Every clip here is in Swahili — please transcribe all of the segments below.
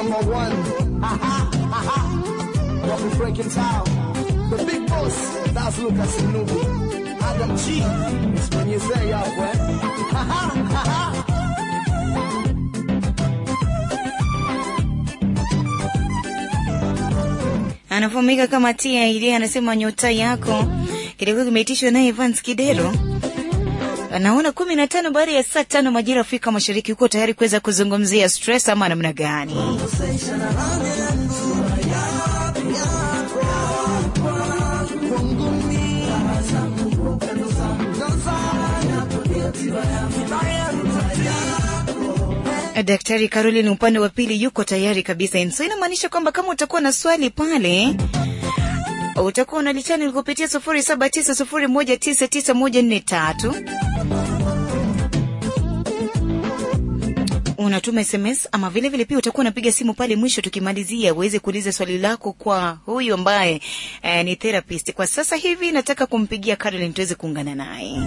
number one. Aha, aha. Wapi breaking town. The big boss, that's Lucas Nubu. Adam G, it's when you say up, eh? Haha, haha. anafahamika kama tia ili anasema nyota yako kilikuwa kimeitishwa naye Evans Kidero. Anaona kumi na tano baada ya saa tano majira Afrika Mashariki, uko tayari kuweza kuzungumzia stress ama namna gani? Daktari Caroline upande wa pili yuko tayari kabisa. So inamaanisha kwamba kama utakuwa na swali pale utakuwa unalichani kupitia sufuri saba tisa sufuri moja tisa tisa moja nne tatu unatuma SMS ama vile vile pia utakuwa unapiga simu pale mwisho, tukimalizia uweze kuuliza swali lako kwa huyu ambaye eh, ni therapist. Kwa sasa hivi nataka kumpigia Caroline tuweze kuungana naye.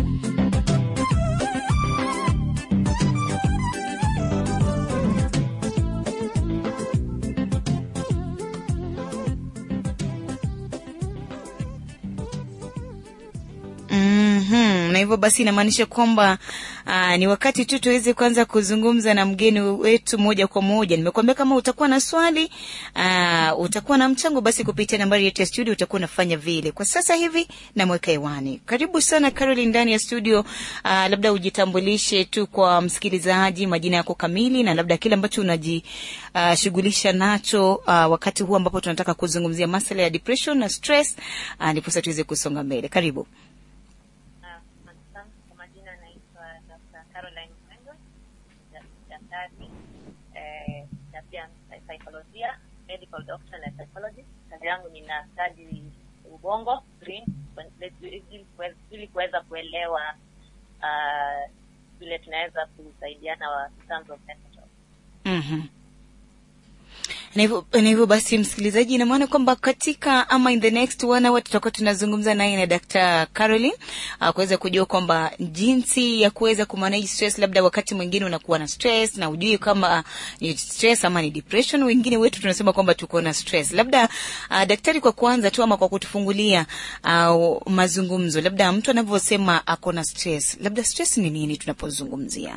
Mhm, na hivyo basi inamaanisha kwamba aa, ni wakati tu tuweze kuanza kuzungumza na mgeni wetu moja kwa moja. Nimekuambia kama utakuwa na swali aa, utakuwa na mchango, basi kupitia nambari yetu ya studio utakuwa unafanya vile. Kwa sasa hivi namweka hewani. Karibu sana Caroline ndani ya studio. Aa, labda ujitambulishe tu kwa msikilizaji, majina yako kamili na labda kile ambacho unajishughulisha nacho aa, wakati huu ambapo tunataka kuzungumzia masuala ya depression na stress, aa, ndipo sasa tuweze kusonga mbele. Karibu. Asante. Kwa majina naitwa Dr. Caroline Mwendo, da- daktari eh, na pia saikolojia, medical doctor na psychologist. Kazi yangu nina study ubongo brain, ili- ili- ili kuweza kuelewa ah, vile tunaweza kusaidiana wa in terms of mental health. Mhm. Na hivyo na hivyo basi, msikilizaji, ina maana kwamba katika ama in the next one hour tutakuwa tunazungumza naye na Dr. Caroline uh, kuweza kujua kwamba jinsi ya kuweza kumanage stress. Labda wakati mwingine unakuwa na stress na ujui kama ni stress ama ni depression. Wengine wetu tunasema kwamba tuko na stress. Labda uh, daktari, kwa kuanza tu ama kwa kutufungulia uh, mazungumzo, labda mtu anavyosema ako na stress, labda stress ni nini tunapozungumzia?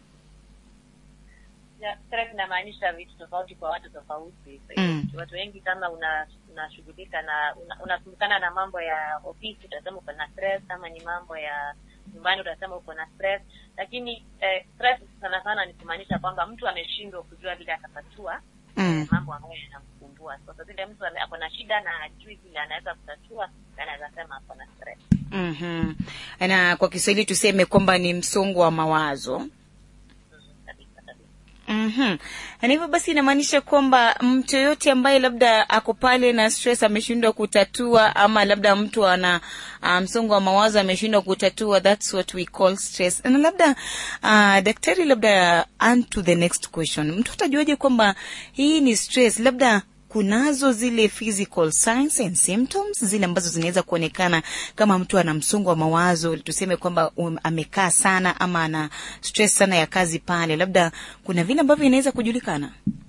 Ya, stress inamaanisha vitu tofauti kwa watu tofauti. Mm. Watu wengi kama una unashughulika na una- unasumbukana na mambo ya ofisi utasema uko na stress, kama ni mambo ya nyumbani utasema uko na stress. Lakini eh, stress sana sana ni kumaanisha kwamba mtu ameshindwa kujua vile atatatua Mm. eh, mambo ambayo yanamsumbua. Sasa vile mtu ame- ako na shida na hajui vile anaweza kutatua, anaweza sema ako na stress. Mhm. Na kwa Kiswahili tuseme kwamba ni msongo wa mawazo. Mhm, kabisa kabisa. Mhm. Na hivyo basi inamaanisha kwamba mtu yoyote ambaye labda ako pale na stress ameshindwa kutatua ama labda mtu ana uh, msongo wa mawazo ameshindwa kutatua, that's what we call stress. Na labda uh, daktari, labda on to the next question, mtu atajuaje kwamba hii ni stress? Labda kunazo zile physical signs and symptoms zile ambazo zinaweza kuonekana kama mtu ana msongo wa mawazo, tuseme kwamba um, amekaa sana ama ana stress sana ya kazi pale, labda kuna vile ambavyo inaweza kujulikana.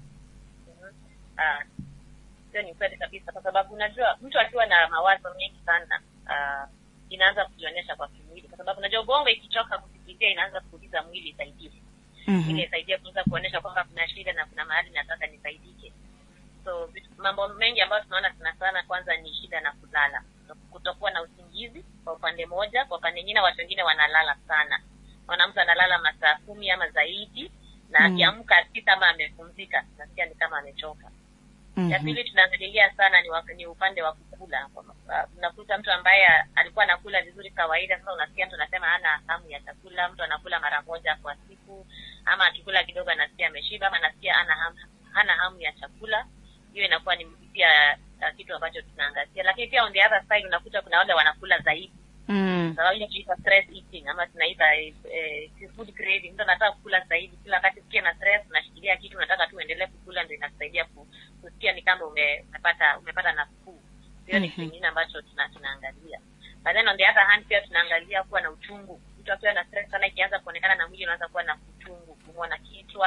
Ah, hiyo ni kweli kabisa, kwa sababu unajua mtu akiwa na mawazo mengi sana ah, inaanza kujionyesha kwa kimwili, kwa sababu unajua ubongo ikichoka kufikiria inaanza kuuliza mwili isaidie, Mhm. ili isaidie kuweza kuonyesha kwamba kuna shida na kuna mahali nataka nisaidike. So vitu- mambo mengi ambayo tunaona sana sana, kwanza ni shida na kulala, kutokuwa na usingizi kwa upande moja. Kwa upande nyingine, watu wengine wanalala sana, wana mtu analala masaa kumi ama zaidi, na Mm. akiamka si kama amepumzika, nasikia ni kama amechoka. Ya Mhm. pili tunaangalilia sana ni, wak- ni upande wa kukula. Kwa ma- uh, Unakuta mtu ambaye alikuwa anakula vizuri kawaida, sasa unasikia mtu anasema hana hamu ya chakula. Mtu anakula mara moja kwa siku, ama akikula kidogo anasikia ameshiba, ama anasikia hana hamu, hana hamu ya chakula. Hiyo inakuwa ni pia uh, kitu ambacho tunaangazia, lakini pia on the other side unakuta kuna wale wanakula zaidi Mm. sababu ile tunaita stress eating ama tunaita eh, eh, food craving. Mtu anataka kukula zaidi kila wakati, ukiwa na stress unashikilia kitu, unataka tu uendelee kukula, ndio inakusaidia ku, kusikia ni kama ume, umepata umepata nafuu. Hiyo ni Mhm. kitu kingine ambacho tuna, tunaangalia. But then on the other hand pia tunaangalia kuwa na uchungu. Mtu akiwa na stress sana, ikianza kuonekana na mwili unaanza kuwa na uchungu, kuumwa na kichwa,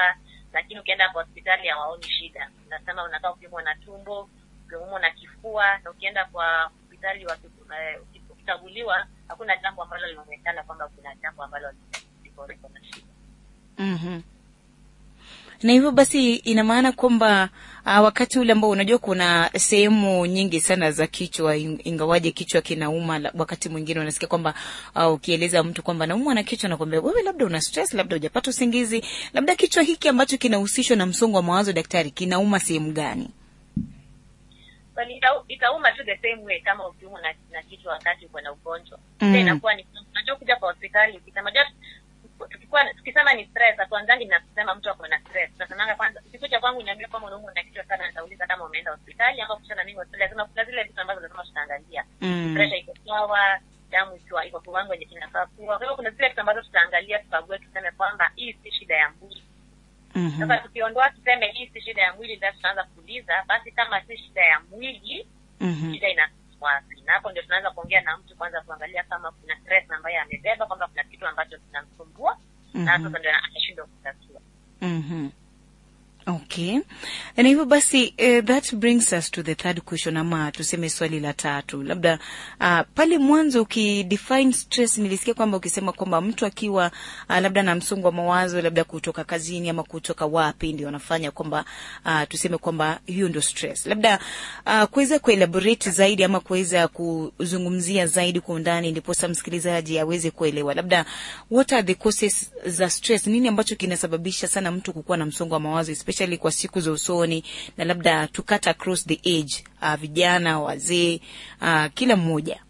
lakini ukienda kwa hospitali hawaoni shida unasema unataka kupimwa na tumbo ukiumwa na kifua na ukienda kwa hospitali waki- eh, ukikaguliwa hakuna jambo ambalo linaonekana kwamba kuna jambo ambalo liko liko na shida mm na hivyo basi ina maana kwamba uh, wakati ule ambao unajua kuna sehemu nyingi sana za kichwa in- ingawaje kichwa kinauma la- wakati mwingine unasikia kwamba uh, ukieleza mtu kwamba naumwa na kichwa nakwambia wewe labda una stress labda hujapata usingizi labda kichwa hiki ambacho kinahusishwa na msongo wa mawazo daktari kinauma sehemu gani Well, ita- itauma tu the same way kama ukiumwa na, na kichwa wakati uko na ugonjwa Mm. mm. inakuwa ni unajua kuja kwa hospitali ukisema unajua tukikuwa tukisema ni stress hatuanzangi na kusema mtu ako na stress tunasemanga kwanza ukikuja kwangu niambia kwamba unaumwa na kichwa sana nitauliza kama umeenda hospitali ama kushana mimi hospitali lazima kuna zile vitu ambazo lazima tutaangalia mm. pressure iko sawa damu ikiwa iko kiwango yenye kinafaa kuwa kwa hivyo kuna zile vitu ambazo tutaangalia tukague tuseme kwamba hii si shida ya mwili mm-hmm. sasa tukiondoa tuseme hii si shida ya mwili ndio tutaanza kuuliza basi kama si shida ya mwili mm-hmm. shida ina wapi na hapo ndio tunaanza kuongea na mtu kwanza kuangalia kama kuna stress ambayo amebeba kwamba kuna kitu ambacho kinamsumbua na Mhm. sasa ndio atashindwa kutatua Mm-hmm. Okay. Na hivyo basi uh, that brings us to the third question ama tuseme swali la tatu. Labda uh, pale mwanzo ukidefine stress nilisikia kwamba ukisema kwamba mtu akiwa uh, labda na msongo wa mawazo labda kutoka kazini ama kutoka wapi ndio anafanya kwamba uh, tuseme kwamba hiyo ndio stress. Labda uh, kuweza kuelaborate zaidi ama kuweza kuzungumzia zaidi kwa undani ndiposa msikilizaji aweze kuelewa. Labda what are the causes za stress? Nini ambacho kinasababisha sana mtu kukuwa na msongo wa mawazo especially kwa siku za usoni na labda to cut across the age uh, vijana, wazee, uh, kila mmoja.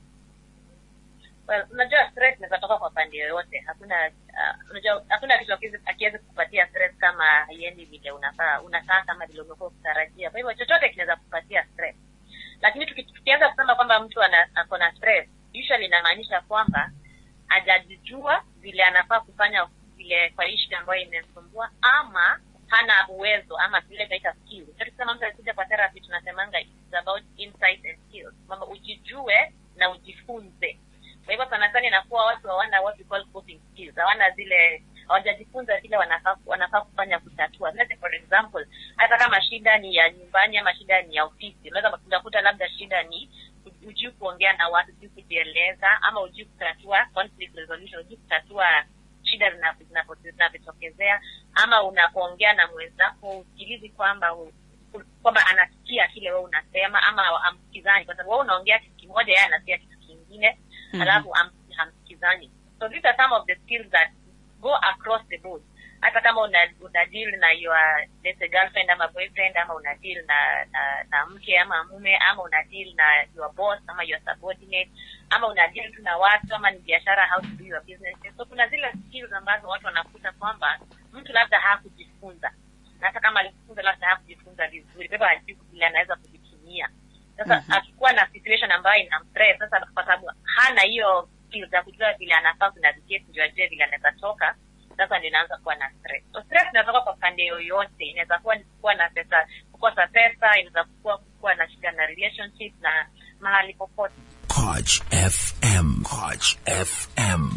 well unajua stress inaweza toka kwa pande yoyote hakuna uh, unajua hakuna kitu akiwezi- akiwezi kupatia stress kama haiendi vile unafaa unakaa kama vile umekuwa ukitarajia kwa hivyo chochote kinaweza kupatia stress lakini tuki- tukianza kusema kwamba mtu ana- ako na stress usually inamaanisha kwamba hajajijua vile anafaa kufanya vile kwa hii shida ambayo imemsumbua ama hana uwezo ama vile tunaita skills. Ndio tukisema mtu akikuja kwa therapy tunasemanga it's about insight and skills kwamba ujijue na ujifunze kwa hivyo sana sana inakuwa watu hawana what we call coping skills hawana zile hawajajifunza vile wanafaa wanafaa kufanya kutatua Let's say for example hata kama shida ni ya nyumbani ama shida ni ya ofisi unaweza unakuta labda shida ni ujui kuongea na watu ujui kujieleza ama ujui kutatua conflict resolution ujui kutatua shida zinapo- zinapo- zinavyotokezea ama unapoongea na mwenzako usikilizi kwamba u- u- kwamba anasikia kile wewe unasema ama amsikizani kwa sababu wewe unaongea kitu kimoja yeye anasikia kitu kingine Mhm. alafu am- hamsikizani so these are some of the skills that go across the board hata kama una, una deal na your let's say girlfriend ama boyfriend ama una deal na, na na mke ama mume ama una deal na your boss ama your subordinate ama una deal tu na watu ama ni biashara how to do your business so kuna zile skills ambazo watu wanakuta kwamba mtu labda hakujifunza na hata kama alijifunza labda hakujifunza vizuri kwa hivyo hajui vile anaweza kuvitumia sasa Mhm. akikuwa na situation ambayo ina stress sasa kwa sababu hana hiyo skills za kujua vile anafaa kunavigate ndio ajue vile anaweza toka sasa ndio inaanza kuwa na stress so stress inatoka kwa pande yoyote inaweza kuwa ni kuwa na pesa kukosa pesa inaweza kuwa kuwa na shida na relationship na mahali popote Koch FM. Koch FM.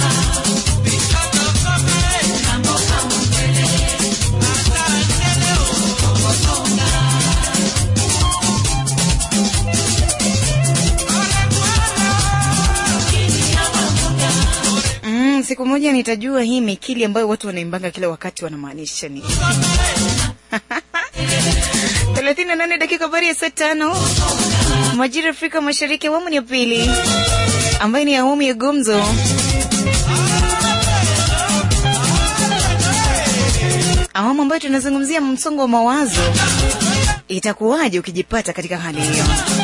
Mm, siku moja nitajua hii mikili ambayo watu wanaimbanga kila wakati wanamaanisha nini. thelathini na nane dakika habari ya saa tano majira Afrika Mashariki, awamu ni ya pili ambayo ni awamu ya gumzo. Awamu ambayo tunazungumzia msongo wa mawazo. Itakuwaje ukijipata katika hali hiyo?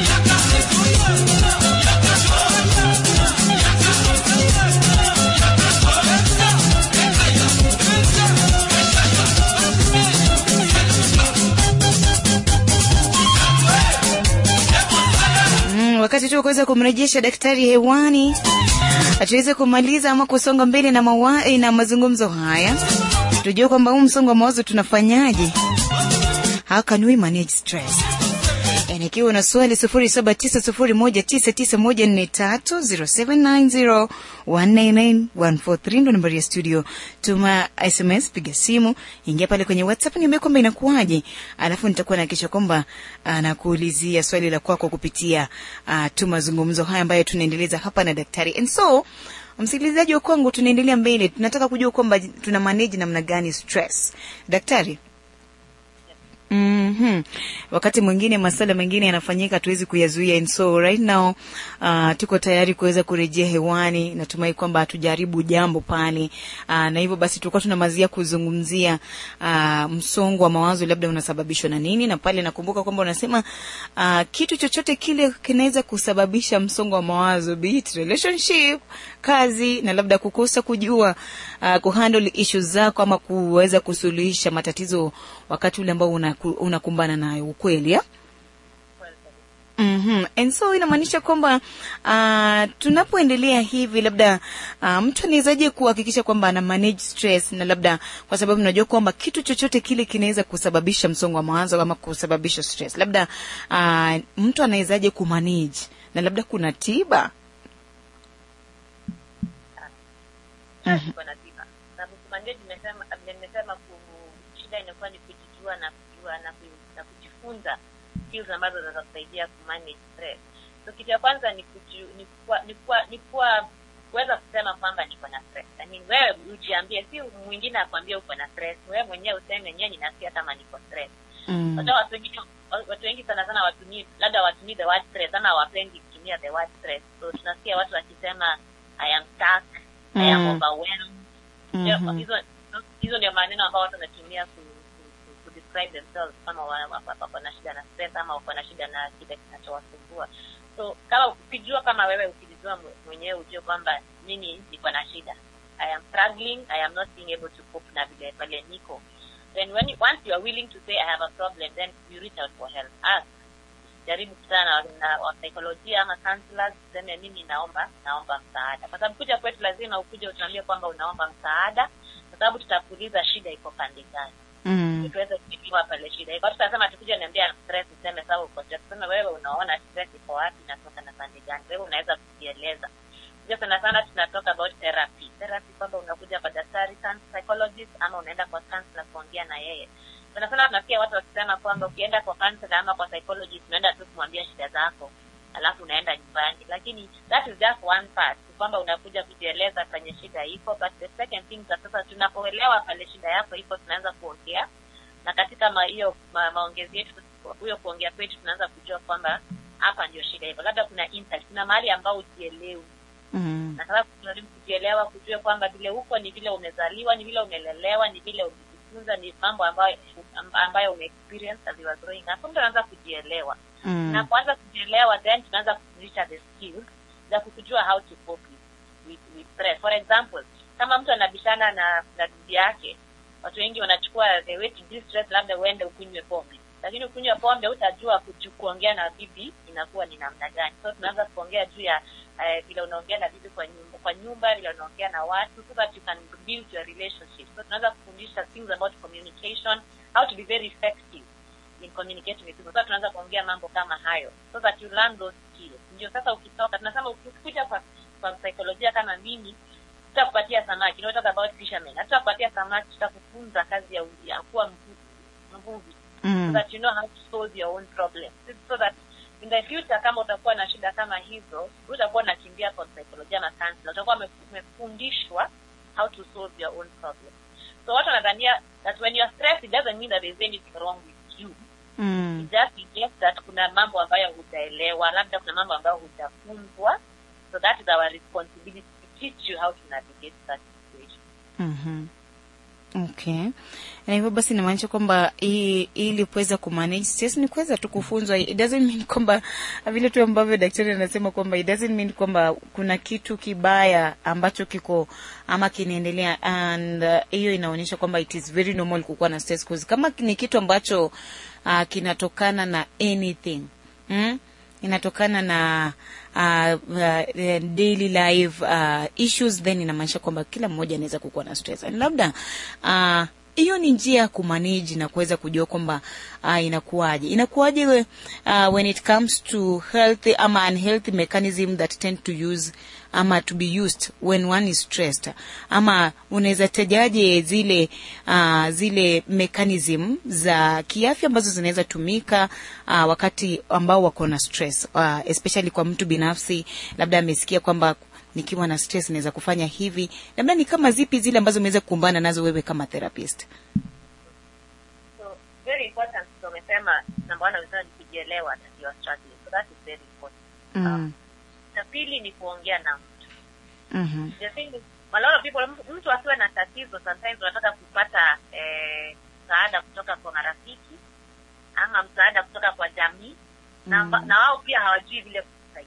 Mm, wakati tu wa kuweza kumrejesha daktari hewani tuweze kumaliza ama kusonga mbele na, mawa, na mazungumzo haya tujue kwamba huu msongo wa mawazo tunafanyaje how can we manage stress and ikiwa na swali sufuri saba tisa sufuri moja tisa tisa moja nne tatu zero seven nine zero one nine nine one four three ndo nambari ya studio. Tuma SMS, piga simu, ingia pale kwenye WhatsApp, niambie kwamba inakuwaje, alafu nitakuwa nahakikisha kwamba ah, nakuulizia swali la kwako kupitia uh, tu mazungumzo haya ambayo tunaendeleza hapa na daktari. And so msikilizaji wa kwangu, tunaendelea mbele, tunataka kujua kwamba tuna manage namna gani stress. Daktari, Mm-hmm. Wakati mwingine masala mengine yanafanyika tuwezi kuyazuia and so right now uh, tuko tayari kuweza kurejea hewani. Natumai kwamba hatujaribu jambo pale uh, na hivyo basi tulikuwa tunamazia kuzungumzia uh, msongo wa mawazo labda unasababishwa na nini, na pale nakumbuka kwamba unasema uh, kitu chochote kile kinaweza kusababisha msongo wa mawazo, be it relationship, kazi na labda kukosa kujua uh, kuhandle issues zako ama kuweza kusuluhisha matatizo wakati ule ambao unaku- unakumbana nayo ukweli ya? Mm-hmm. And so inamaanisha kwamba uh, tunapoendelea hivi labda uh, mtu anawezaje kuhakikisha kwamba ana manage stress na labda kwa sababu najua kwamba kitu chochote kile kinaweza kusababisha msongo wa mawazo ama kusababisha stress labda uh, mtu anawezaje kumanage na labda kuna tiba mm-hmm. na tiba na kumanage nimesema nimesema ku shida inakuwa ni kujijua na kujua na, ku, na kujifunza skills ambazo zinaweza kusaidia kumanage stress so kitu ya kwanza ni kuju, ni kuwa, ni kuwa, ni kuwa kuweza kusema kwamba niko na stress I mean, wewe ujiambie si mwingine akwambia uko na stress wewe mwenyewe useme nyewe ninasikia kama niko stress mm. Unajua watu wengine watu wengi sana sana watumii labda watumii the word stress ama hawapendi kutumia the word stress so tunasikia watu wakisema i am stuck i am Mm. overwhelmed Ndio, Mhm. hizo hizo ndio maneno ambayo watu wanatumia ku, ku, ku, ku describe themselves kama wa- wa- wa- wako na shida na stress ama wako na shida na kile kinachowasumbua so kama ukijua kama wewe ukijijua mwe- mwenyewe ujue kwamba mimi niko na shida i am struggling i am not being able to cope na vile pale niko then when you, once you are willing to say i have a problem then you reach out for help ask jaribu kutana na, na wasaikolojia ama counselors useme mimi naomba naomba msaada kwa sababu kuja kwetu lazima ukuje utuambie kwamba unaomba msaada kwa sababu tutakuuliza shida iko pande gani Mm. tuweze kujua pale shida iko tutasema tukuja niambia stress useme sawa uko stress tuseme wewe unaona stress iko wapi inatoka na pande gani wewe unaweza kujieleza ndio sana sana tunatoka about therapy therapy kwamba unakuja kwa daktari can- psychologist ama unaenda kwa counselor kuongea na yeye sana sana tunasikia watu wakisema kwamba ukienda kwa counselor ama kwa psychologist unaenda tu kumwambia shida zako alafu unaenda nyumbani lakini that is just one part Ni kwamba unakuja kujieleza kwenye shida iko but the second thing that sasa tunapoelewa pale shida yako iko tunaanza kuongea na katika ma- hiyo ma, maongezi yetu huyo kuongea kwetu tunaanza kujua kwamba hapa ndio shida iko labda kuna insight kuna mahali ambao ujielewi Mm. na sasa kujaribu kujielewa kujua kwamba vile huko ni vile umezaliwa ni vile umelelewa ni vile umejifunza ni mambo ambayo ambayo umeexperience as you were growing up mtu anaanza kujielewa na Mm. kuanza kujielewa then tunaanza kufundisha the skills za kujua how to cope with, with, with stress for example kama mtu anabishana na na bibi yake watu wengi wanachukua the way to deal stress labda uende ukunywe pombe lakini ukunywe pombe utajua kuongea na bibi inakuwa ni namna gani so tunaanza kuongea juu ya eh, vile unaongea na bibi kwa nyumba kwa nyumba vile unaongea na watu so that you can build your relationship so tunaanza kufundisha things about communication how to be very effective in communicating with people sasa tunaanza kuongea mambo kama hayo so that you learn those skills ndio sasa ukitoka tunasema ukikuja kwa kwa saikolojia kama mimi tutakupatia samaki you know, talk about fishermen hatutakupatia samaki tutakufunza kazi ya, u- ya kuwa mvu- mvuvi so Mm. that you know how to solve your own problem so that in the future kama utakuwa na shida kama hizo utakuwa unakimbia kwa saikolojia na counselor utakuwa ume- umefundishwa how to solve your own problem so watu wanadhania that when you're stressed it doesn't mean that there's anything wrong with you Mm. It just suggests that kuna mambo ambayo hujaelewa labda kuna mambo ambayo hujafunzwa so that is our responsibility to teach you how to navigate that situation Mhm. Okay. Na hivyo basi inamaanisha kwamba hii- ili kuweza kumanage stress ni kuweza tu kufunzwa. It doesn't mean kwamba vile tu ambavyo daktari anasema kwamba it doesn't mean kwamba kuna kitu kibaya ambacho kiko ama kinaendelea and uh, hiyo inaonyesha kwamba it is very normal kukuwa na stress cause kama ni kitu ambacho uh, kinatokana na anything mm? inatokana na uh, uh, daily life uh, issues then inamaanisha kwamba kila mmoja anaweza kukuwa na stress and labda uh, hiyo ni njia ya kumanage na kuweza kujua kwamba uh, inakuwaje inakuwaje uh, when it comes to healthy ama unhealthy mechanism that tend to use ama to be used when one is stressed ama unaweza tajaje zile uh, zile mechanism za kiafya ambazo zinaweza tumika uh, wakati ambao wako na stress uh, especially kwa mtu binafsi labda amesikia kwamba nikiwa na stress naweza kufanya hivi labda ni kama zipi zile ambazo umeweza kukumbana nazo wewe kama therapist So very important. So umesema number one umesema ni kujielewa that you are struggling. So that is very important. mm. Na pili ni kuongea na mtu. mm-hmm. The thing is, a lot of people, mtu- mtu akiwa na tatizo sometimes unataka kupata eh, msaada kutoka kwa marafiki ama msaada kutoka kwa jamii na, Mm. na wao pia hawajui vile kusaidia.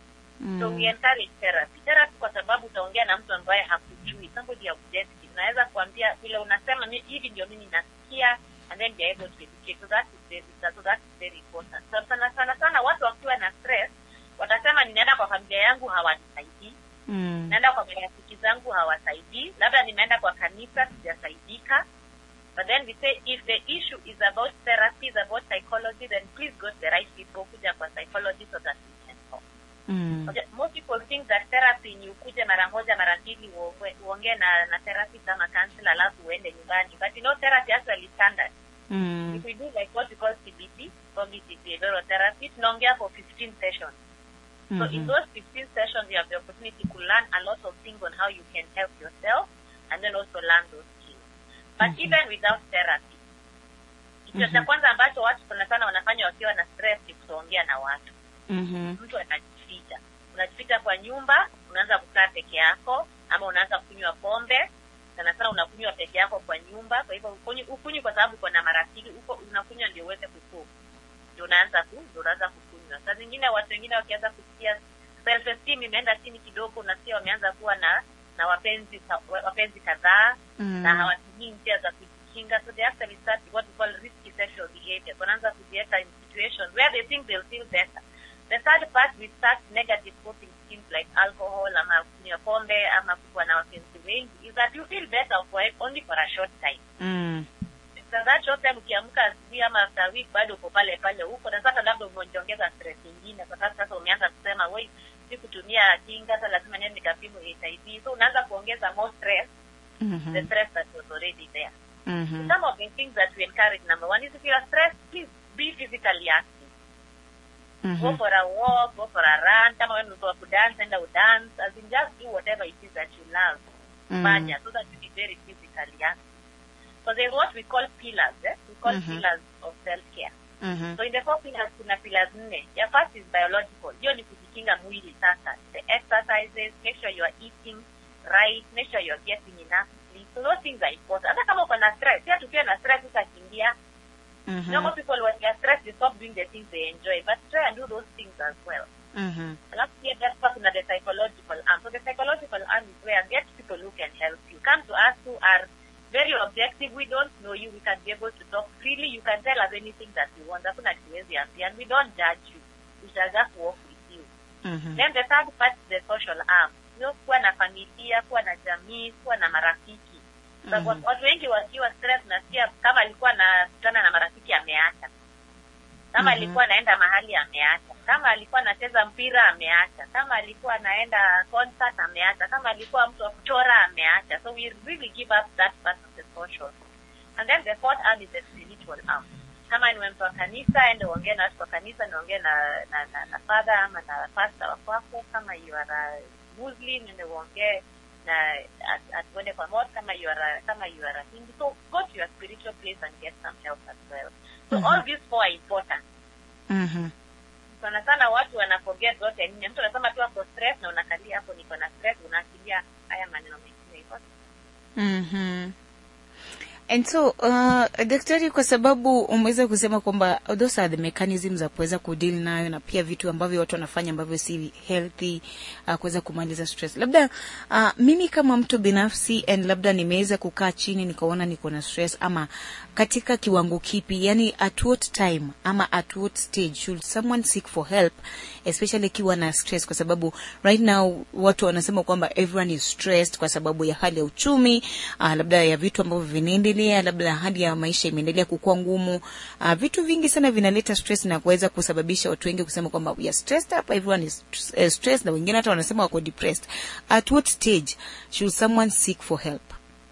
So we mm. encourage therapy. Therapy kwa sababu utaongea na mtu ambaye hakujui, somebody objective. Naweza kuambia vile unasema "Mi- hivi ndio mimi nasikia and then be able to educate. So that is very, so that is very important. So sana sana sana watu wakiwa na stress watasema ninaenda kwa familia yangu hawanisaidii, mm. naenda kwa marafiki zangu hawasaidii, labda nimeenda kwa kanisa sijasaidika. But then we say if the issue is about therapy, is about psychology, then please go to the right people, kuja kwa psychology so that we can talk. mm. Okay, most people think that therapy ni ukuje mara moja mara mbili uongwe- uongee na na therapist ama counselor alafu uende nyumbani but you know therapy actually standard mm. if we do like what we call CBT cognitive behavioral therapy tunaongea for 15 sessions so in Mhm. those 15 sessions you have the opportunity to learn a lot of things on how you can help yourself and then also learn those skills but Mhm. even without therapy kitu cha Mhm. kwanza ambacho watu sana sana wanafanya wakiwa na stress ni kutoongea na watu Mhm. mtu anajificha unajificha kwa nyumba unaanza kukaa peke yako ama unaanza kunywa pombe sana sana unakunywa peke yako kwa nyumba kwa hivyo ukunywi ukunywi kwa sababu uko na marafiki uko unakunywa ndio uweze kukuu ndio unaanza ku ndio unaanza kukunywa saa zingine watu wengine wakianza kusikia self esteem imeenda chini kidogo unasikia wameanza kuwa na na wapenzi ka- wapenzi kadhaa Mm. na hawatumii njia za kujikinga so they actually start what we call risky sexual behavior wanaanza kujiweka in situations where they think they'll feel better the third part we start negative coping schemes like alcohol ama kunywa pombe ama kuwa na wapenzi wengi is that you feel better for only for a short time Mm. After that short time ukiamka asubuhi ama after a week bado uko pale pale huko na sasa labda umeongeza stress nyingine kwa sababu sasa umeanza kusema wei si kutumia kinga sasa lazima niende nikapimwe HIV so unaanza kuongeza more stress the Mhm. stress that was already there Mhm. some of the things that we encourage number one is if you are stressed please be physically active go Mhm. for a walk go for a run kama wewe ni mtu wa kudance enda udance as in just do whatever it is that you love Mm. fanya so that you be very physically active so there's what we call pillars eh? we call Mhm. pillars of self care Mhm. so in the four pillars kuna pillars nne ya first is biological hiyo ni kujikinga mwili sasa the exercises make sure you are eating right make sure you are getting enough sleep so those things are important hata kama uko na stress pia tukiwa na stress utakimbia Mhm. normal people when they are stressed they stop doing the things they enjoy but try and do those things as well Mhm. alafu pia that's why kuna the psychological arm so the psychological arm is where get people who can help you come to us who are very objective we don't know you we can be able to talk freely you can tell us anything that you want hakuna kiwezi ambia and we don't judge you we shall just walk with you Mhm. then the third part is the social arm you know, kuwa na familia kuwa na jamii kuwa na marafiki sababu Mhm. watu wengi wakiwa stress nasikia kama alikuwa anakutana na marafiki ameacha kama Mhm. alikuwa anaenda mahali ameacha kama alikuwa anacheza mpira ameacha kama alikuwa anaenda concert ameacha kama alikuwa mtu wa kuchora ameacha so we really give up that part of the social and then the fourth arm is the spiritual arm kama niwe mtu wa kanisa ende uongee na watu wa kanisa niongee na na, na, na father ama na pastor wa kwako kama you are a muslim ende uongee na at- at- uende kwa mosque kama you are a, kama you are a hindu so go to your spiritual place and get some help as well so Mhm. all these four are important Mhm. sana sana watu wanaforget zote nne mtu anasema tu ako stress na unakalia hapo niko na stress unaachilia haya maneno mengine hivyo Mhm. And so uh, daktari, kwa sababu umeweza kusema kwamba those are the mechanisms za kuweza kudeal nayo na pia vitu ambavyo watu wanafanya ambavyo si healthy uh, kuweza kumaliza stress. Labda uh, mimi kama mtu binafsi and labda nimeweza kukaa chini nikaona niko na stress ama katika kiwango kipi, yani at what time ama at what stage should someone seek for help especially ikiwa na stress, kwa sababu right now watu wanasema kwamba everyone is stressed kwa sababu ya hali ya uchumi uh, labda ya vitu ambavyo vinaendelea imeendelea labda hali ya maisha imeendelea kukua ngumu uh, vitu vingi sana vinaleta stress na kuweza kusababisha watu wengi kusema kwamba we are stressed up everyone is uh, stressed na wengine hata wanasema wako depressed at what stage should someone seek for help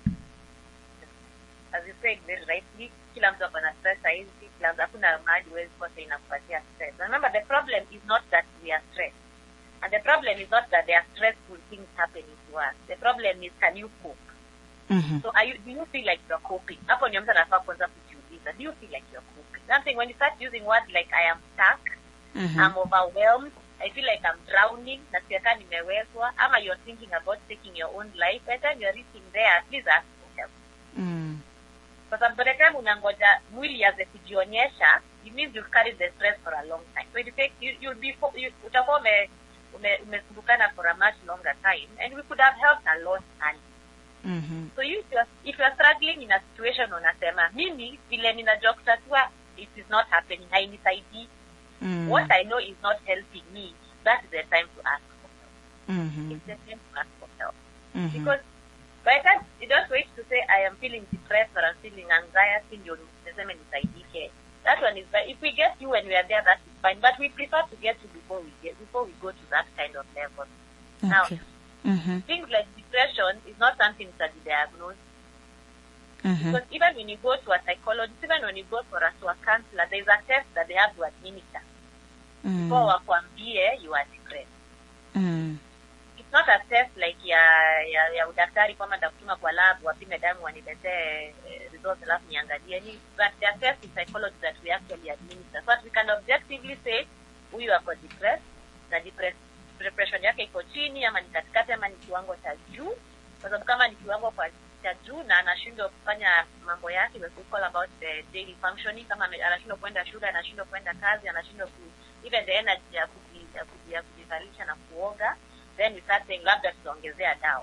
as you said very rightly kila mtu ako na stress sahizi kila mtu hakuna mahali huwezi kosa inakupatia stress remember the problem is not that we are stressed and the problem is not that there are stressful things happening to us the problem is can you cope mm-hmm. so are you, do you feel like you're coping hapo ndio mtu anafaa kwanza kujiuliza do you feel like you're coping something when you start using words like i am stuck Mm-hmm. I'm overwhelmed. I feel like I'm drowning. Nasikia kama nimewezwa. Ama you're thinking about taking your own life. By the time you're reaching there, please ask for help. mm. Kwa sababu by the time unangoja mwili aze kujionyesha, it means you've carried the stress for a long time. So it takes, you, you'll be, fo- you, utakuwa ume, ume, umesumbukana for a much longer time. And we could have helped a lot early. mm-hmm. So you, if, you're, if you're struggling in a situation unasema, mimi vile ninajua kutatua, it is not happening, hainisaidii. mm. What I know is not helping me, that is the time to ask for help. mm-hmm. It's the time to ask for help. mm-hmm. Because by the time you don't wait to say I am feeling depressed or I'm feeling anxiety, ndio niseme nisaidike. That one is fine. If we get you when we are there, that is fine. But we prefer to get you before we get before we go to that kind of level. Now, okay mm-hmm. things like depression is not something that is diagnosed. Mm-hmm. Because even when you go to a psychologist, even when you go for a, to a counselor, there is a test that they have to administer mm. before wakwambie you are depressed. mm. it's not a test like ya ya, ya udaktari kwamba ndakutuma kwa lab wapime damu waniletee eh, results alafu niangalie ni but there are tests in psychology that we actually administer so that we can objectively say huyu ako depressed na depress, depression yake iko chini ama ni katikati ama ni kiwango cha juu kwa sababu kama ni kiwango kwa cha juu na anashindwa kufanya mambo yake we could call about the daily functioning kama ame- anashindwa kwenda shule anashindwa kwenda kazi anashindwa ku even the energy ya kuji- ya kuji- ya kujivalisha na kuoga then we start saying labda tutaongezea dawa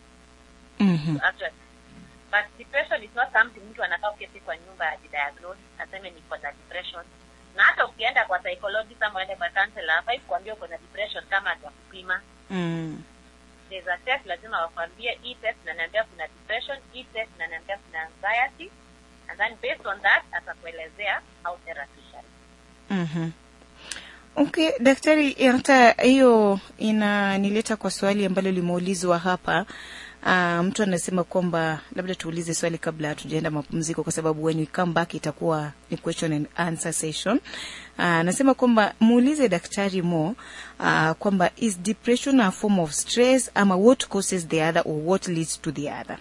mm-hmm. actually but depression is not something mtu anakaa uketi kwa nyumba ajidiagnose aseme niko na depression na hata ukienda kwa psychologist ama uende kwa counselor hafai kuambia uko na depression kama atakupima mm. there's a test lazima wakwambie hii test inaniambia kuna depression hii test inaniambia kuna anxiety and then based on that atakuelezea how therapy shall mm-hmm. okay daktari hata hiyo inanileta kwa swali ambalo limeulizwa hapa Uh, mtu anasema kwamba labda tuulize swali kabla hatujaenda mapumziko kwa sababu when we come back itakuwa ni question and answer session uh, anasema kwamba muulize daktari mo uh, kwamba is depression a form of stress ama what causes the other or what leads to the other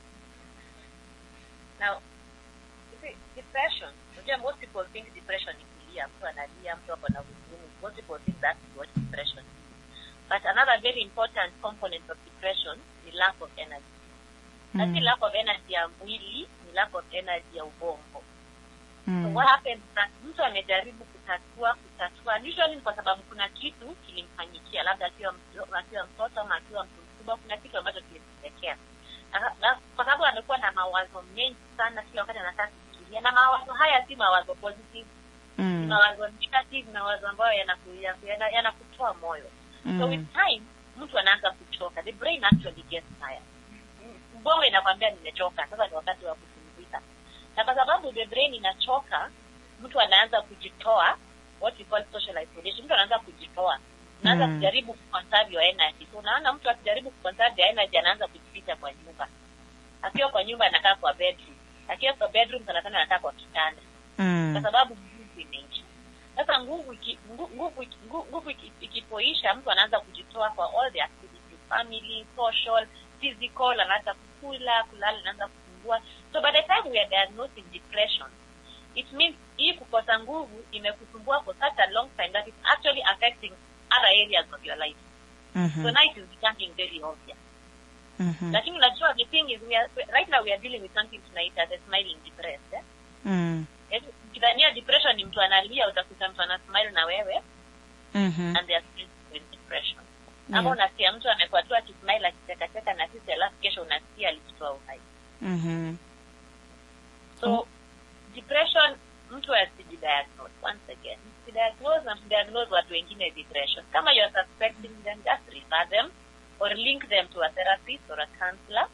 Now, you see, depression, unajua most people think depression ni kulia, mtu analia, mtu ako na huzuni. Most people think that's what depression is. But another very important component of depression ni lack of energy. Na si Mm. lack of energy ya mwili, ni lack of energy ya ubongo. So mm. what happens that mtu amejaribu kutatua kutatua usually ni kwa sababu kuna kitu kilimfanyikia labda akiwa mto- akiwa mtoto ama akiwa mtu mkubwa kuna kitu ambacho kilimtokea Na- na kwa sababu amekuwa na mawazo mengi sana kila wakati anataka kufikiria na mawazo haya si mawazo positive ni Mm. mawazo negative mawazo ambayo yanaku- yanaku- yana- yanakutoa moyo so with Mm. time mtu anaanza kuchoka the brain actually gets tired M- ubongo inakwambia nimechoka sasa ni wakati wa kupumzika na kwa sababu the brain inachoka mtu anaanza kujitoa what we call social isolation mtu anaanza kujitoa unaanza Mm. kujaribu kuconserve your energy so unaona mtu akijaribu kuconserve your energy anaanza kujificha kwa nyumba akiwa kwa nyumba anakaa kwa bedroom akiwa kwa bedroom sana sana anakaa kwa kitanda kwa Mm. sababu nguvu imeisha sasa nguvu iki- ngu- nguvu iki- ngu- nguvu iki- ikipoisha mtu anaanza kujitoa kwa all the activities family social physical anaanza kukula kulala anaanza kupungua so by the time we are diagnosing depression it means hii kukosa nguvu imekusumbua for such a long time that it's actually affecting other areas of your life so Mhm. now it is becoming very obvious Mhm. lakini unajua the thing is we are, right now we are dealing with something tunaita the smiling depressed eh? Mm. Yaani, ukidhania depression ni mtu analia utakuta mtu ana smile na wewe Mhm. and they are still with depression Yeah. ama unasikia mtu amekuwa tu akismile akichekacheka na sisi alafu kesho unasikia alijitoa uhai Mhm. so depression mtu asijidiagnose once again msidiagnose na msidiagnose watu wengine depression kama you are suspecting them just refer them or link them to a therapist or a counselor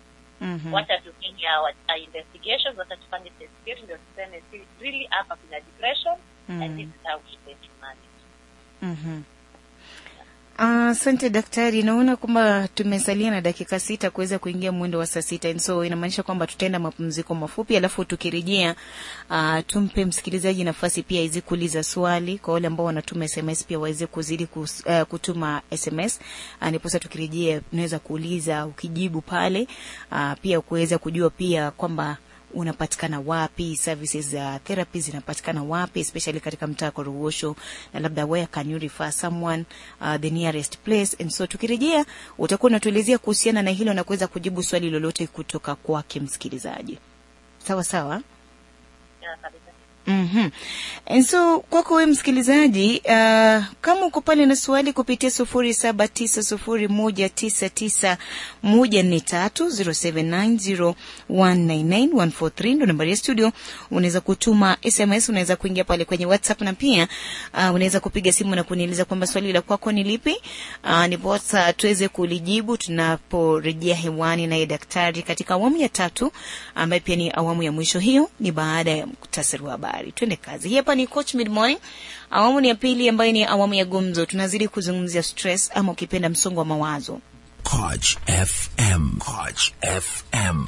mm-hmm. wacha tufanye our, our investigations wacha tufanye test yetu ndio tuseme si- really hapa kuna depression and this is how we going to manage Mhm. Ah, Asante daktari, naona kwamba tumesalia na dakika sita kuweza kuingia mwendo wa saa sita, And so inamaanisha kwamba tutaenda mapumziko mafupi, alafu tukirejea, uh, tumpe msikilizaji nafasi pia aweze kuuliza swali. Kwa wale ambao wanatuma SMS pia waweze kuzidi kus, uh, kutuma SMS uh, ndiposa tukirejea unaweza kuuliza ukijibu pale, uh, pia kuweza kujua pia kwamba unapatikana wapi, services za therapy zinapatikana wapi, especially katika mtaa wa Korogosho, na labda where can you refer someone uh, the nearest place. And so tukirejea, utakuwa unatuelezea kuhusiana na hilo na kuweza kujibu swali lolote kutoka kwake msikilizaji. Sawa sawa. yeah, kabisa Mm-hmm. And so kwako wewe msikilizaji, uh, kama uko pale na swali kupitia sufuri saba tisa sufuri moja tisa tisa moja nne tatu zero seven nine zero one nine nine one four three ndo nambari ya studio. Unaweza kutuma SMS, unaweza kuingia pale kwenye WhatsApp na pia uh, unaweza kupiga simu na kunieleza kwamba swali la kwako ni lipi, uh, niposa tuweze kulijibu tunaporejea hewani naye daktari katika awamu ya tatu ambayo pia ni awamu ya mwisho. Hiyo ni baada ya muktasari wa habari. Twende kazi. Hii hapa ni Coach Mid Morning, awamu ni ya pili ambayo ni awamu ya gumzo. Tunazidi kuzungumzia stress ama ukipenda msongo wa mawazo. Koch FM. Koch FM.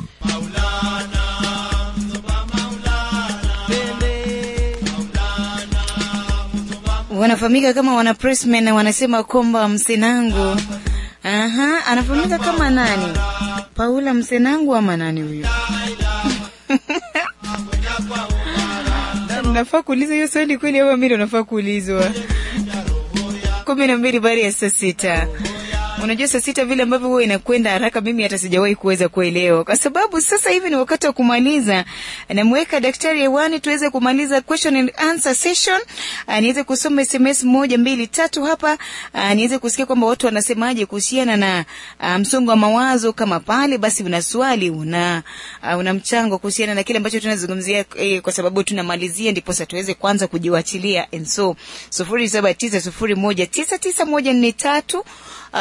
Wanafahamika kama wana pressmen na wanasema kwamba msenangu, aha, anafahamika kama nani? Paula Msenangu ama nani huyo? nafaa kuuliza hiyo swali kweli ama mimi ndo nafaa kuulizwa? kumi na mbili baada ya saa sita. Unajua saa sita vile ambavyo huwa inakwenda haraka, mimi hata sijawahi kuweza kuelewa, kwa sababu sasa hivi ni wakati wa kumaliza. Namweka daktari hewani tuweze kumaliza question and answer session. Uh, niweze kusoma SMS moja mbili tatu hapa, uh, niweze kusikia kwamba watu wanasemaje kuhusiana na uh, msongo wa mawazo. Kama pale basi una swali una uh, una mchango kuhusiana na kile ambacho tunazungumzia eh, kwa sababu tunamalizia, ndipo sasa tuweze kwanza kujiwachilia. And so sufuri saba tisa sufuri moja tisa tisa moja nne tatu uh,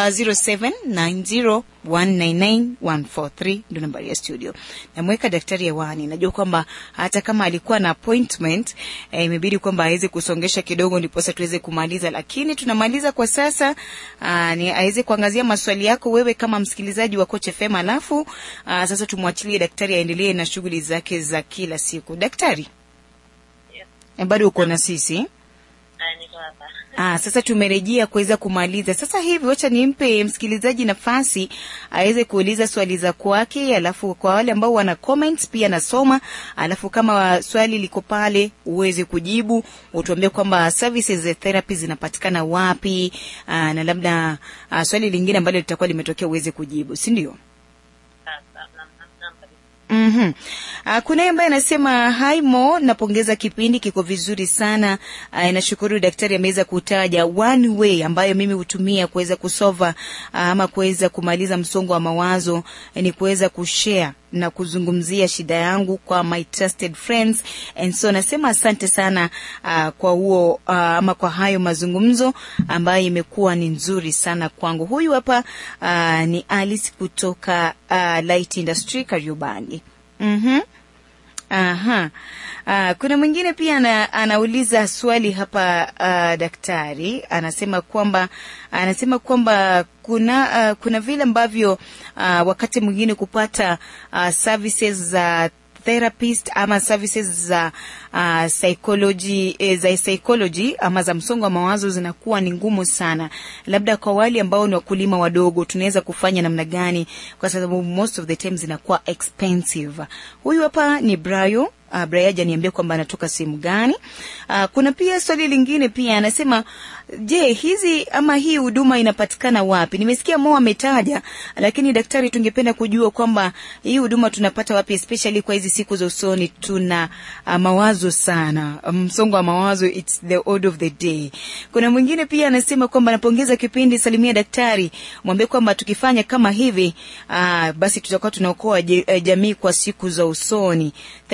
0790199143 ndo nambari ya studio. Namweka daktari hewani. Najua kwamba hata kama alikuwa na appointment eh, imebidi kwamba aweze kusongesha kidogo ndiposa tuweze kumaliza, lakini tunamaliza kwa sasa. Uh, ni aweze kuangazia maswali yako wewe kama msikilizaji wa Coach FM, alafu uh, sasa tumwachilie daktari aendelee na shughuli zake za kila siku. Daktari, yes. eh, bado uko na sisi? uh, niko hapa Ah, sasa tumerejea kuweza kumaliza. Sasa hivi wacha nimpe msikilizaji nafasi aweze kuuliza swali za kwake, alafu kwa wale ambao wana comments pia nasoma, alafu kama swali liko pale uweze kujibu, utuambie kwamba services za therapy zinapatikana wapi, aa, na labda aa, swali lingine ambalo litakuwa limetokea uweze kujibu, si ndio? Ah, ah, naam, naam, naam, kabisa Mm-hmm. Uh, kuna ambaye anasema hi Mo, napongeza kipindi kiko vizuri sana. Uh, nashukuru daktari ameweza kutaja one way ambayo mimi hutumia kuweza kusova uh, ama kuweza kumaliza msongo wa mawazo eh, ni kuweza kushare na kuzungumzia shida yangu kwa my trusted friends and so nasema asante sana uh, kwa huo uh, ama kwa hayo mazungumzo ambayo imekuwa ni nzuri sana kwangu. Huyu hapa uh, ni Alice kutoka uh, Light Industry Kariobangi. Mhm. Aha. Uh, kuna mwingine pia ana, anauliza swali hapa uh, daktari anasema kwamba anasema kwamba kuna uh, kuna vile ambavyo uh, wakati mwingine kupata uh, services za therapist ama services za uh, psychology eh, za psychology ama za msongo wa mawazo zinakuwa ni ngumu sana. Labda kwa wale ambao ni wakulima wadogo tunaweza kufanya namna gani? Kwa sababu most of the time zinakuwa expensive. Huyu hapa ni Brayo Uh, Brian niambia kwamba anatoka sehemu gani. Uh, kuna pia swali lingine pia anasema, je, hizi ama hii huduma inapatikana wapi? Nimesikia Mo ametaja, lakini daktari, tungependa kujua kwamba hii huduma tunapata wapi, especially kwa hizi siku za usoni. Tuna uh, mawazo sana, msongo wa mawazo, it's the order of the day. Kuna mwingine pia anasema kwamba napongeza kipindi, salimia daktari, mwambie kwamba tukifanya kama hivi uh, basi tutakuwa tunaokoa je- eh, jamii kwa siku za usoni. Thank you so much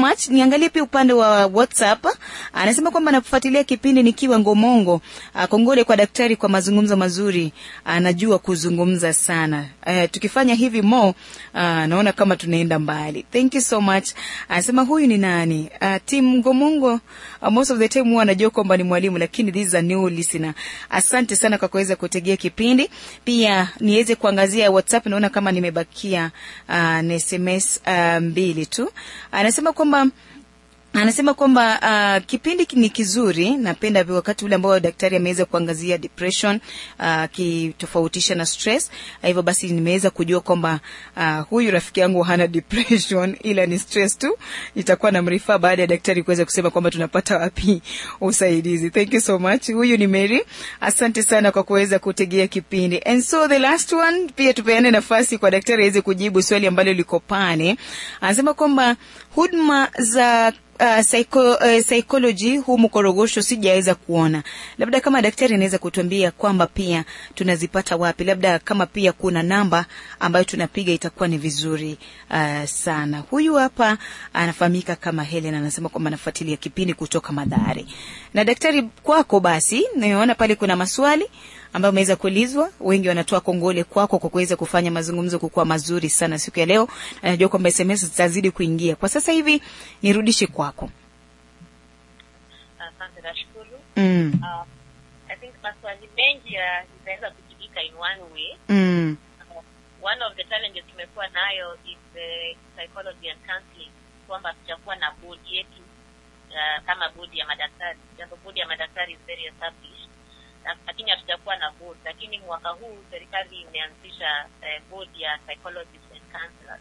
much niangalie pia upande wa whatsapp anasema kwamba anafuatilia kipindi nikiwa ngomongo uh, kongole kwa daktari kwa mazungumzo mazuri anajua kuzungumza sana uh, tukifanya hivi mo uh, naona kama tunaenda mbali thank you so much anasema huyu ni nani uh, tim ngomongo uh, most of the time huwa anajua kwamba ni mwalimu lakini this is a new listener asante sana kwa kuweza kutegea kipindi pia niweze kuangazia whatsapp naona kama nimebakia uh, na sms uh, mbili tu anasema kwamba anasema kwamba uh, kipindi ki- ni kizuri napenda vi- wakati ule ambao daktari ameweza kuangazia depression akitofautisha na stress Ah, hivyo basi nimeweza kujua kwamba uh, huyu rafiki yangu hana depression ila ni stress tu itakuwa na mrifaa baada ya daktari kuweza kusema kwamba tunapata wapi usaidizi thank you so much huyu ni mary asante sana kwa kuweza kutegea kipindi and so the last one pia tupeane nafasi kwa daktari aweze kujibu swali ambalo liko pale anasema kwamba huduma za Uh, psycho, uh, psychology humu korogosho sijaweza kuona labda kama daktari anaweza kutuambia kwamba pia tunazipata wapi labda kama pia kuna namba ambayo tunapiga itakuwa ni vizuri uh, sana huyu hapa anafahamika kama helen anasema kwamba anafuatilia kipindi kutoka madhari na daktari kwako basi naona pale kuna maswali ambayo ameweza kuulizwa wengi wanatoa kongole kwako kwa kuweza kufanya mazungumzo kukuwa mazuri sana siku ya leo Na najua kwamba sms zitazidi kuingia kwa sasa hivi nirudishe kwako Asante, nashukuru. mm. Uh, I think maswali mengi ya- itaweza kujibika in one way. Mm. Uh, one of the challenges tumekuwa nayo is the psychology and counseling, kwamba tutakuwa na bodi yetu uh, kama bodi ya madaktari, japo bodi ya madaktari is very established, na- lakini hatujakuwa na board. Lakini mwaka huu serikali imeanzisha uh, bodi ya psychologists and counselors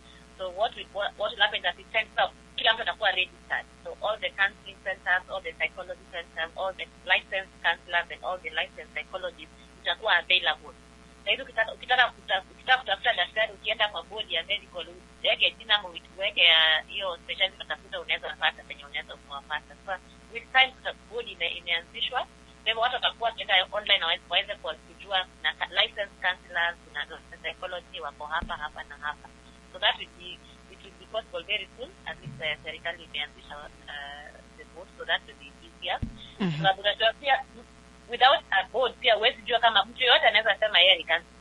So what we, what, what will happen is that it sends out, kila mtu atakuwa registered. So all the counseling centers, all the psychology centers, all the licensed counselors and all the licensed psychologists itakuwa available. Na hivi ukitaka ukitaka kuta- ukitaka kutafuta daktari ukienda kwa bodi ya medical uweke jina ama uweke ya hiyo specialty unatafuta unaweza pata penye unaweza kuwapata. So with time tuta- bodi ime- imeanzishwa kwa hivyo watu watakuwa wakienda online waweze- waweze kuwa- kujua na ka- licensed counselors na psychology wako hapa hapa na hapa so that will be it will be possible very soon as if uh, serikali imeanzisha uh, the board so that will be easier Mhm. sababu unajua pia without a board pia huwezi jua kama mtu yoyote anaweza sema yeye ni counselor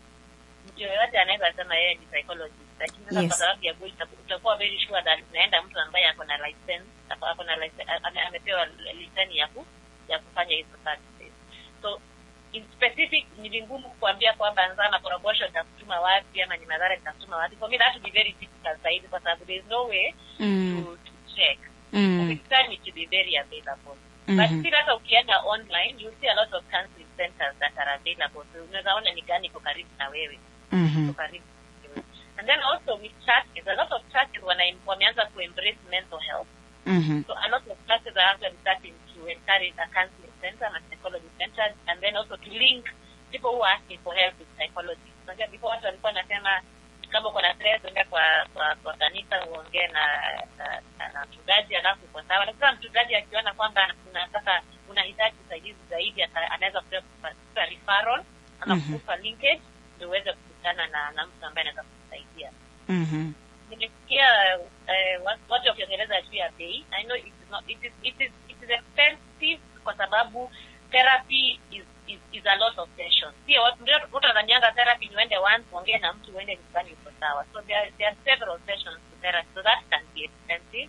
mtu yoyote anaweza sema yeye ni psychologist lakini sasa Yes. kwa sababu ya board utaku- utakuwa very sure that unaenda mtu ambaye ako na license ako ako na license ame- amepewa liseni ya ku ya kufanya hizo services so in specific ni vingumu kuambia kwamba nzama korogosho nitakutuma wapi ama ni madhara nitakutuma wapi for me that would be very difficult zaidi kwa sababu there is no way Mm. to, to check Mm. with time it will be very available Mhm. but still hata ukienda online you see a lot of counseling centers that are available so unaweza ona ni gani iko karibu na wewe Mhm. iko karibu na wewe. and then also with churches a lot of churches wana wameanza to embrace mental health Mhm. so a lot of classes are actually starting to encourage a counseling center and a psychology center, and then also to link people who are asking for help with psychology. Unajua before watu walikuwa wanasema kama uko na stress enda kwa kwa, kwa kanisa uongee na na, na, na mchungaji alafu uko sawa. Lakini sasa mchungaji akiona kwamba una sasa unahitaji usaidizi zaidi, ata- anaweza kukupa kukupa referral ama Mhm. kukupa linkage ndio uweze kukutana na na mtu ambaye anaweza kukusaidia Mhm. nimesikia eh, wa- watu wakiongeleza juu ya bei i know it is, not, it is, it is, it is expensive kwa sababu therapy is, is, is a lot of sessions sio watu ndio watu wanadhanianga therapy ni uende once uongee na mtu uende nyumbani uko sawa so there, are- there are several sessions to therapy so that can be expensive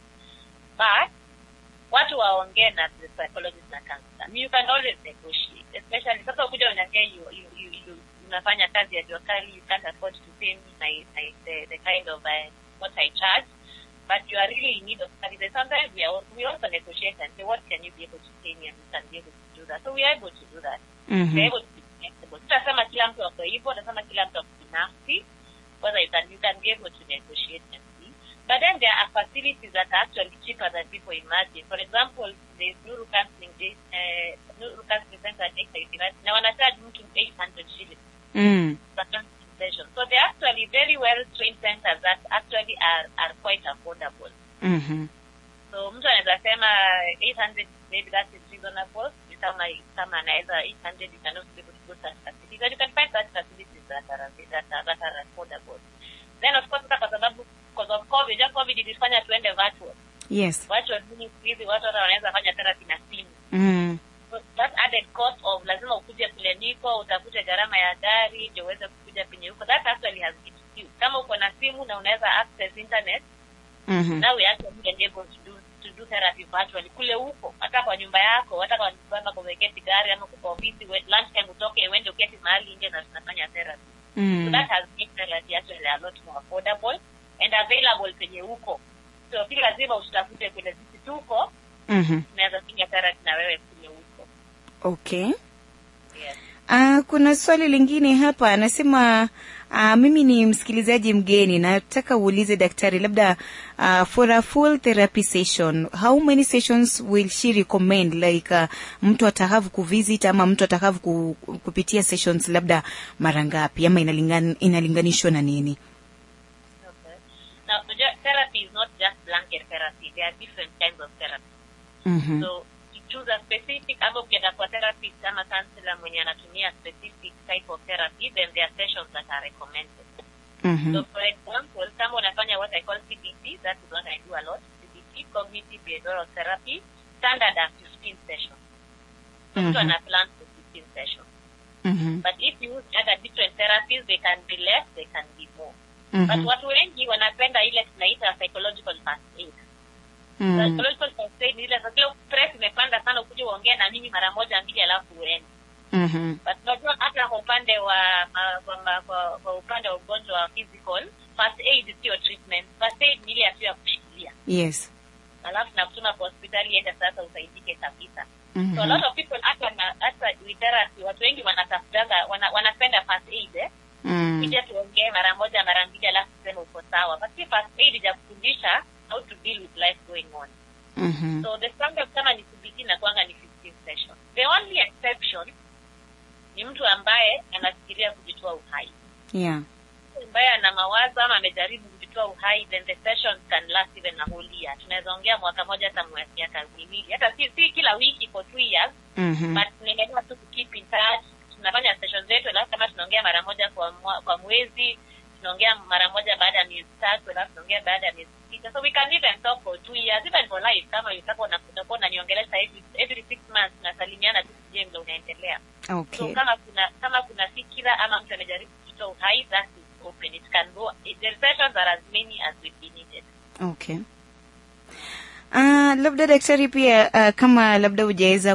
but watu waongee na the psychologist na counselor you can always negotiate especially sasa ukuja unaongea you, you, you, you, unafanya kazi ya jua kali you can't afford to pay me my, my, the, the kind of uh, what I charge but you are really in need of services sometimes we, are, we also negotiate and say what can you be able to pay me and you can be able to do that so we are able to do that we are Mhm. able to be flexible tutasema kila mtu ako hivyo tutasema kila mtu ako binafsi whether you can, you can be able to negotiate and see but then there are facilities that are actually cheaper than people imagine. For example, there's Nuru Counseling, Day- uh, Nuru Counseling Center at Exeter University. Now, when I charge mtu 800 shillings Mm. per counseling session. So they're actually very well-trained centers that actually are, are quite affordable. Mhm. So mtu anaweza sema 800 maybe that is reasonable. Ni Kama kama anaweza 800 you can also be able to go to such facilities. And you can find such facilities that are that are, that are affordable. Then of course sasa kwa sababu because of covid ja covid ilifanya tuende virtual yes virtual meaning siku hizi watu hata wanaweza fanya therapy na simu mm. So that added cost of lazima ukuje kule niko utafute gharama ya gari ndio uweze kukuja penye huko that actually has been few. kama uko na simu na unaweza access internet mm-hmm. now we actually been able to do to do therapy virtually kule huko hata kwa nyumba yako hata kwa nyumba kwa umeketi gari ama kwa ofisi we- lunch time utoke uende uketi mahali nje na tunafanya therapy so mm. that has made therapy actually a lot more affordable and available penye huko so si lazima usitafute kule sisi tuko mm-hmm. tunaweza fanya therapy na wewe kule huko okay yes. Uh, kuna swali lingine hapa anasema uh, mimi ni msikilizaji mgeni nataka uulize daktari labda uh, for a full therapy session how many sessions will she recommend like uh, mtu atahave kuvisit ama mtu atahave ku, kupitia sessions labda mara ngapi ama inalingan, inalinganishwa na nini Okay. Now, the therapy is not just blanket therapy. There are different kinds of therapy. mm-hmm. So, you choose a specific, ama ukienda kwa therapist ama counselor mwenye anatumia specific type of therapy, then there are sessions that are recommended. mm-hmm. So, for example, kama unafanya what I call CBT, that is what I do a lot, CBT, Cognitive Behavioral Therapy, standard are 15 sessions. So, mtu Mhm. ana plan for 15 sessions. mm-hmm. But if you use other different therapies, they can be less, they can be more. But mm-hmm. watu wengi wanapenda ile tunaita psychological first aid. mm-hmm. Psychological first aid ni ile sasa ile stress imepanda sana ukuje uongee na mimi mara moja mbili alafu uende. mm-hmm. But unajua hata kwa upande wa ma- kwa, ma- kwa, kwa upande wa ugonjwa wa physical, first aid sio treatment. First aid ni ile ya tu ya kushikilia. yes Alafu na kutuma kwa hospitali ende sasa usaidike kabisa. So a mm-hmm. lot of people hata na hata with therapy watu wengi wanatafutanga wana, wanapenda first aid eh. mm. kuja tuongee mara moja mara mbili alafu tuseme uko sawa but si first aid ya kufundisha how to deal with life going on mm-hmm. so the standard kama ni CBT na kwanga ni 15 sessions the only exception ni mtu ambaye anafikiria kujitoa uhai yeah Mtu ambaye ana mawazo ama amejaribu kujitoa uhai then the sessions can last even a whole year tunaweza ongea mwaka moja hata mwe- miaka miwili hata si, si kila wiki for two years mm-hmm. but tunaendelea tu keep in touch tunafanya session zetu alafu kama tunaongea mara moja kwa mwa, kwa mwezi tunaongea mara moja baada ya miezi tatu alafu tunaongea baada ya miezi sita so we can even talk for two years even for life kama utakuwa una- utakuwa unaniongelesha every, every six months tunasalimiana tu sijue vile unaendelea so okay kama kuna kama kuna fikira ama mtu amejaribu kujitoa uhai that is open it can go the sessions are as many as will be needed okay Uh, labda daktari pia uh, kama labda hujaweza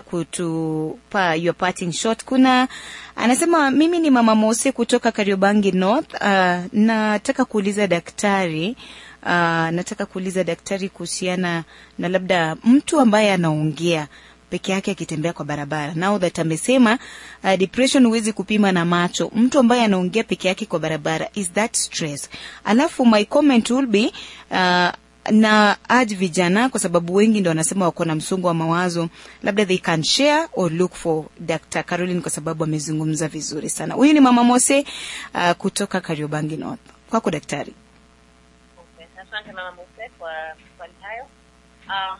kutupa your parting shot kuna anasema mimi ni mama Mose kutoka Kariobangi North uh, nataka kuuliza daktari uh, nataka kuuliza daktari kuhusiana na labda mtu ambaye anaongea peke yake akitembea kwa barabara now that amesema uh, depression huwezi kupima na macho mtu ambaye anaongea peke yake kwa barabara is that stress alafu my comment will be uh, na urge vijana kwa sababu wengi ndo wanasema wako na msongo wa mawazo labda they can share or look for Dr. Caroline kwa sababu amezungumza vizuri sana huyu ni mama Mose uh, kutoka Kariobangi North kwako daktari Okay. Asante mama Muse kwa swali hayo. Um,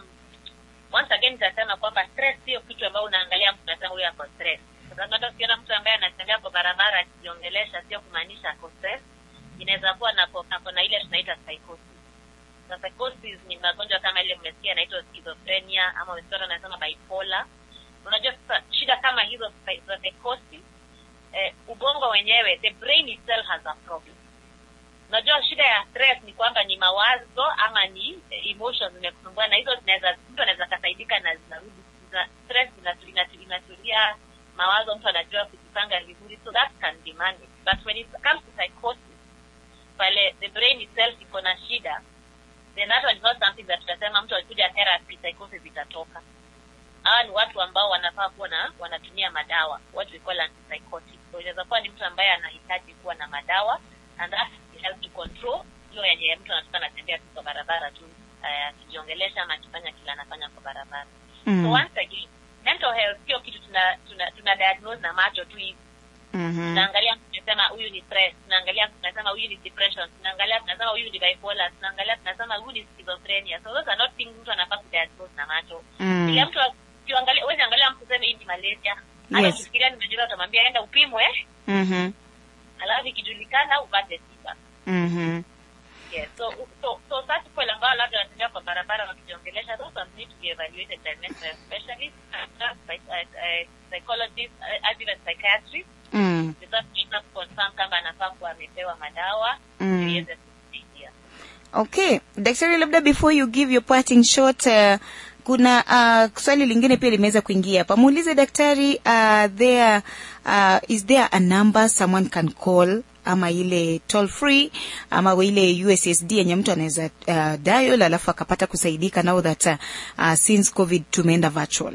once again nitasema kwamba stress sio kitu ambayo unaangalia mtu unasema huyu ako stress. Kwa sababu hata ukiona mtu ambaye anatembea kwa barabara akijiongelesha sio kumaanisha ako stress. Inaweza kuwa na ako na ile tunaita psychosis. Na psychosis ni magonjwa kama ile mmesikia yanaitwa schizophrenia ama wengine wanasema bipolar. Unajua sasa shida kama hizo za psychosis eh, ubongo wenyewe the brain itself has a problem unajua shida ya stress ni kwamba ni mawazo ama ni eh, emotions zimekusumbua na hizo zinaweza mtu anaweza kasaidika na zinarudi za stress inatu- inatu- inatulia mawazo mtu anajua kujipanga vizuri so that can be managed but when it comes to psychosis pale the brain itself iko na shida then that one is not something that tutasema mtu alikuja therapy psychosis itatoka hawa ni watu ambao wanafaa kuwa na wanatumia madawa what we call antipsychotic so inaweza kuwa ni mtu ambaye anahitaji kuwa na madawa and that help to control hiyo yenye mtu anatoka anatembea tu kwa barabara tu eh, akijiongelesha ama akifanya kila anafanya kwa barabara so mm. once again mental health sio kitu tuna tuna, tuna diagnose na macho tu hivi mm-hmm. tunaangalia tunasema huyu ni stress tunaangalia tunasema huyu ni depression tunaangalia tunasema huyu ni bipolar tunaangalia tunasema huyu ni schizophrenia so those are not things mtu anafaa kudiagnose na macho Mm. ile mtu ukiangalia huwezi angalia mtu useme hii ni malaria hata Yes. ukifikiria ni malaria utamwambia enda upimwe mm-hmm. alafu ikijulikana upate tiba mm-hmm. Yes. So, so, so such people ambao labda wanatembea kwa barabara wakijiongelesha, those ones need to be evaluated by mental specialists, uh, psych- uh, uh, psychologists, uh, as even psychiatrists, Mm. because tunaweza kuconfirm kama anafaa kuwa amepewa madawa Mm. ili iweze kusaidia. Okay, daktari, labda before you give your parting shot uh, kuna uh, swali lingine pia limeweza kuingia hapa. Muulize daktari, uh, there uh, is there a number someone can call ama ile toll free ama ile USSD yenye mtu anaweza uh, dial alafu akapata kusaidika now that uh, uh, since COVID tumeenda virtual.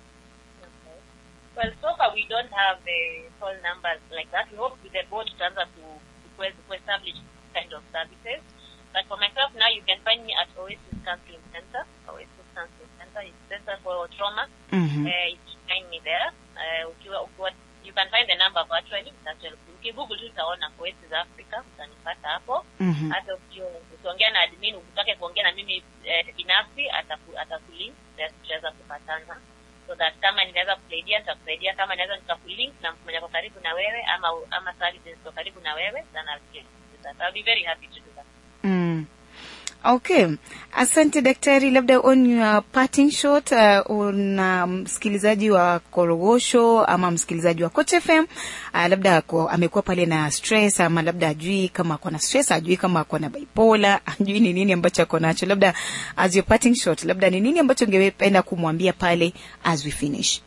Well, so far we don't have uh, phone numbers like that. We hope with the board tutaanza to, to, to establish kind of services. But for myself now, you can find me at Oasis Counseling Center. Oasis Counseling Center is Center for Trauma. Mhm. Uh, you can find me there. Uh, ukiwa, ukiwa, you can find the number virtually. Virtually. Ukigoogle tu utaona Oasis Africa, utanipata hapo. Mhm. Hata ukiwa- ukiongea na admin, ukitaka kuongea na mimi eh, binafsi, ataku- atakulink, then tutaweza kupatana so that kama ninaweza kusaidia nitakusaidia kama naweza nikakulink na mtu mwenye ako karibu na wewe ama ama services ziko karibu na wewe then I'll get to that. I'll be very happy to do that. Mm. Okay, asante daktari. Labda on your parting shot, uh, una msikilizaji wa Korogosho ama msikilizaji wa Coach FM uh, labda ako, amekuwa pale na stress ama labda ajui kama ako na stress, ajui kama ako na bipolar, ajui ni nini ambacho ako nacho. Labda as your parting shot, labda ni nini ambacho ungependa kumwambia pale as we finish?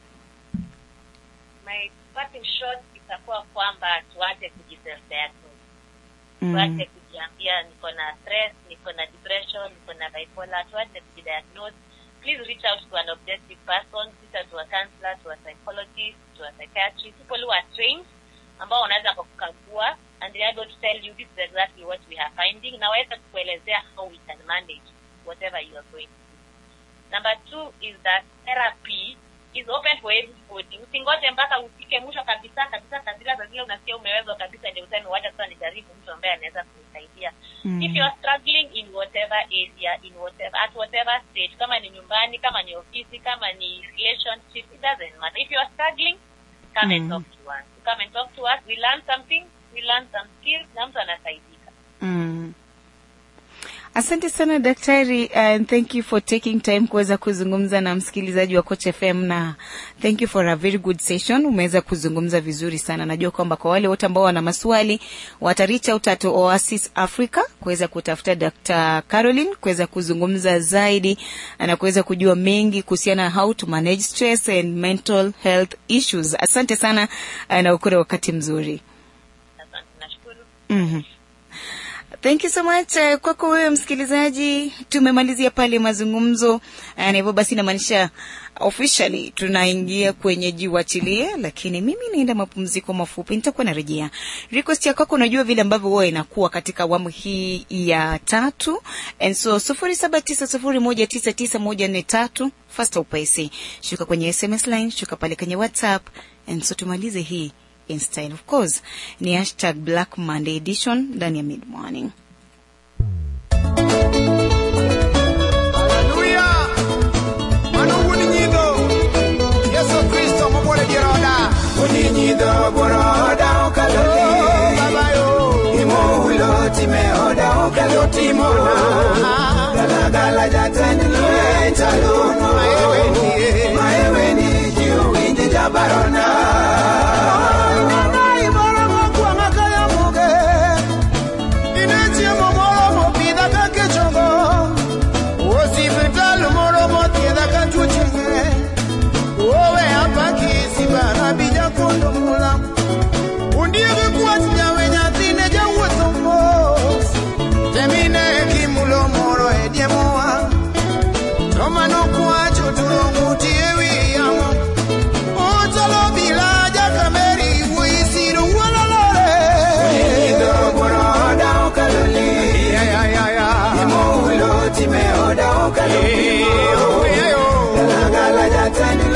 My parting shot itakuwa kwamba tuache kujiself-diagnose. Mm. Tuache kujiambia niko na stress, niko na depression, niko na bipolar. Tuache kujidiagnose. Please reach out to an objective person, reach out to a counselor, to a psychologist, to a psychiatrist, people who are trained ambao wanaweza kukagua and they are able to tell you this is exactly what we are finding na waweza kukuelezea how we can manage whatever you are going through. Number two is that therapy is open for everybody. Usingoje mpaka ufike mwisho kabisa kabisa kabisa, saa zile unasikia umewezwa kabisa, ndio useme wacha sasa nijaribu mtu ambaye anaweza kunisaidia. Mm. If you are struggling in whatever area, in whatever at whatever stage, kama ni nyumbani, kama ni ofisi, kama ni relationship, it doesn't matter. If you are struggling, come and Mm. talk to us. Come and talk to us. We learn something, we learn some skills, na mtu anasaidika. Mm. Asante sana daktari and thank you for taking time kuweza kuzungumza na msikilizaji wa Coach FM na thank you for a very good session. Umeweza kuzungumza vizuri sana. Najua kwamba kwa wale wote ambao wana maswali wata reach out at Oasis Africa kuweza kutafuta Dr. Caroline kuweza kuzungumza zaidi na kuweza kujua mengi kuhusiana na how to manage stress and mental health issues. Asante sana eh, na ukure wakati mzuri. Asante, nashukuru. Mhm. Thank you so much uh, kwako wewe msikilizaji. Tumemalizia pale mazungumzo uh, na hivyo basi inamaanisha officially tunaingia kwenye jiwachilie, lakini mimi naenda mapumziko mafupi, nitakuwa narejea. Request ya kwako, unajua vile ambavyo huwa inakuwa katika awamu hii ya tatu, and so sufuri saba tisa sufuri moja tisa tisa moja nne tatu fasta upesi, shuka kwenye SMS line, shuka pale kwenye WhatsApp, and so tumalize hii in style of course ni hashtag black monday edition ndani ya mid morning Haleluya. Mano uni nyido. Yesu Kristo mobole biroda. Uni nyido boroda okaloti. Oh, baba yo. Imo ulo time oda okaloti mona. Gala gala jatani lue chalono. Maewe ni. Maewe ni jiu indi jabarona. Ngai boromo kuanga kaya muge. Inechiemo moro mopidha kake chongo. Hospital moro mothiedha ka tuoche ng'eny owe apaki sibana bija kondo mula undiege kwach nyawe nyathine jawuotho mos temine kimulo moro e diemo wang' to mano kwacho turo ng'uti e wi yamo ochalo bila jakameri wuoyi siro wuololore Ya, ya, ya, ya. Gala gala jatani